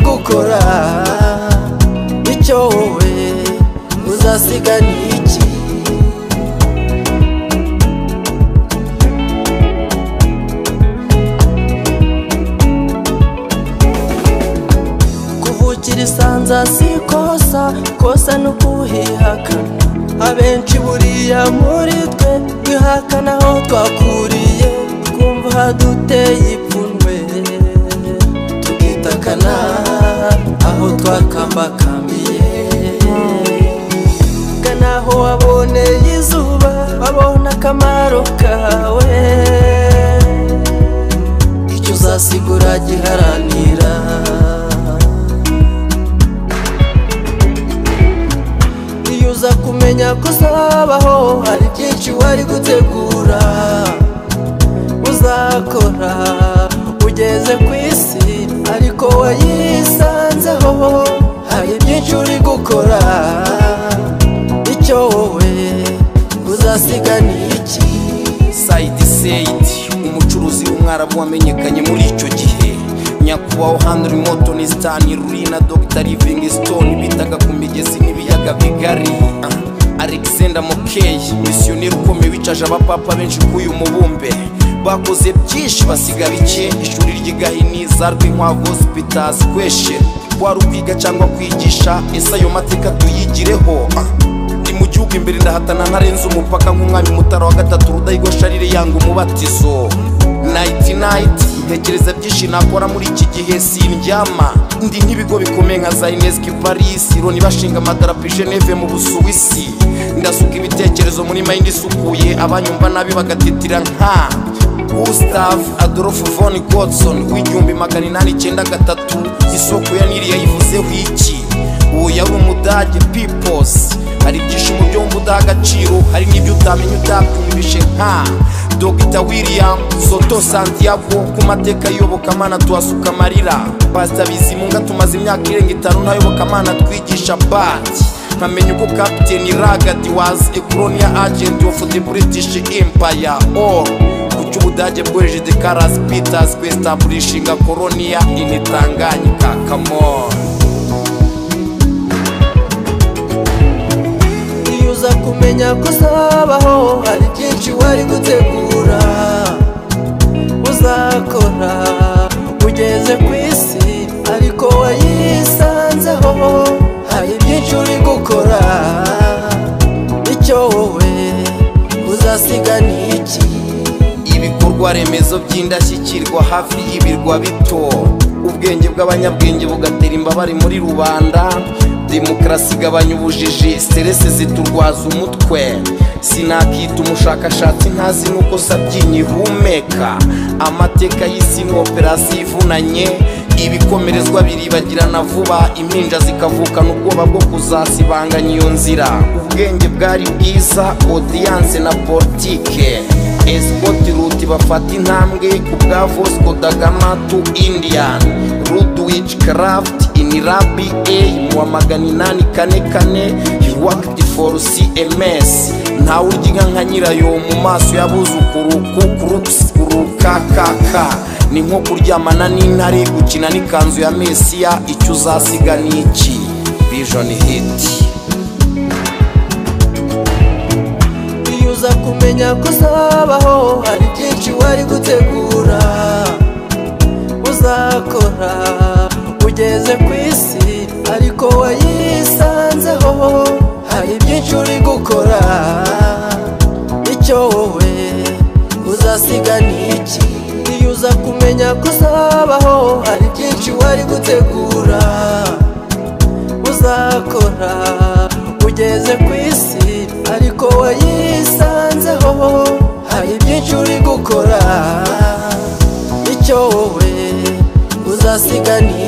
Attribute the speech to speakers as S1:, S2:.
S1: gukora bityo wowe uzasigana iki kuvukira isanza si ikosa kosa ni ukuhihakana abenshi buriya muri twe twihakana aho twakuriye twumva haduteye ipfunwe tukitakana aho twakambakambiye naho waboneye izuba babona akamaro kawe icyo uzasigura giharanira iyo uza kumenya ko uzabaho hari byinshi wari gutegura uzakora ugeze ku isi ariko wayisanzeho hari byinshi uri gukora icyo wowe uzasigana iki
S2: Saidi Said umucuruzi w'umwarabu wamenyekanye muri icyo gihe nyakubahwa Henry Morton Stanley Rurina Dr Livingstone bitaga ku migezi n'ibiyaga bigari Ah, Alexander Mokey misiyoneri ukomeye wicaje abapapa benshi k'uyu mubumbe bakoze byinshi basiga bike ishuri ry'igahiniza rw'inkwavu hospitals kweshe wari ukwiga cyangwa kwigisha ese ayo mateka tuyigireho Ah, ndi mu gihugu imbere ndahatana ntarenze umupaka nk'umwami mutara wa gatatu rudahigwa sharire yanga umubatizo nayiti nayiti ntekereza byinshi nakora muri iki gihe sindyama ndi nk'ibigo bikomeye nka za ineski paris loni bashinga amadarapo i geneve mu busuwisi ndasuka ibitekerezo muri mayindi isukuye abanyumva nabi bagatitira nka gustav adolf von godson w'igihumbi magana inani icyenda gatatu isoko ya nili yayivuzeho iki uwo yari umudage piposi hari ibyishimo byo wumva udaha agaciro hari n'ibyo utamenya utapfundishe nka dogita william soto santiago ku mateka y'Iyobokamana tuhasuka amarira pasita bizimunga tumaze imyaka irenga itanu nta yobokamana twigisha bati nkamenya ubwo kapiteni ragadi wazi ekoronia agenti ofu de buritishi impaya oru kuki ubudage bwohereje de karasi pitazi kwesitaburishinga koronia initanganyika kamoni
S1: iyo uza kumenya ko uzabaho hari byinshi wari gutegura uzakora ugeze ku isi ariko wayisanzeho hari byinshi uri gukora icyo wowe uzasigana iki
S2: ibikorwa remezo by'indashyikirwa hafi y'ibirwa bito ubwenge bw'abanyabwenge bugatera imbabare muri rubanda demokarasi igabanya ubujiji siteresi ziturwaza umutwe sinakita umushakashatsi ntazi n'uko sabyinyi ihumeka amateka y'isi ni operasiyo ivunanye ibikomerezwa biribagirana vuba impinja zikavukana ubwoba bwo kuzasibanganya iyo nzira ubwenge bwari bwiza odiyanse na politike esipoti ruti bafata intambwe ku bwa vosco dagama tu indian rudwich craft inirabi a mu wa magana inani kane kane yuwakiti foru cms ntawe urya inka nka nyirayo mu maso y'abuzukuru kukurutusi kurukakaka ni nko kuryamana n'intare gukina n'ikanzu ya mesiya icyo uzasiga ni iki vision hiti
S1: iyo uza kumenya ko uzabaho hari byinshi wari gutegura uzakora ugeze ku isi ariko wayisanzeho hari byinshi uri gukora icyo wowe uzasigana iki iyo uza kumenya ko uzabaho hari byinshi wari gutegura uzakora ugeze ku isi ariko wayisanzeho hari byinshi uri gukora icyo wowe uzasigana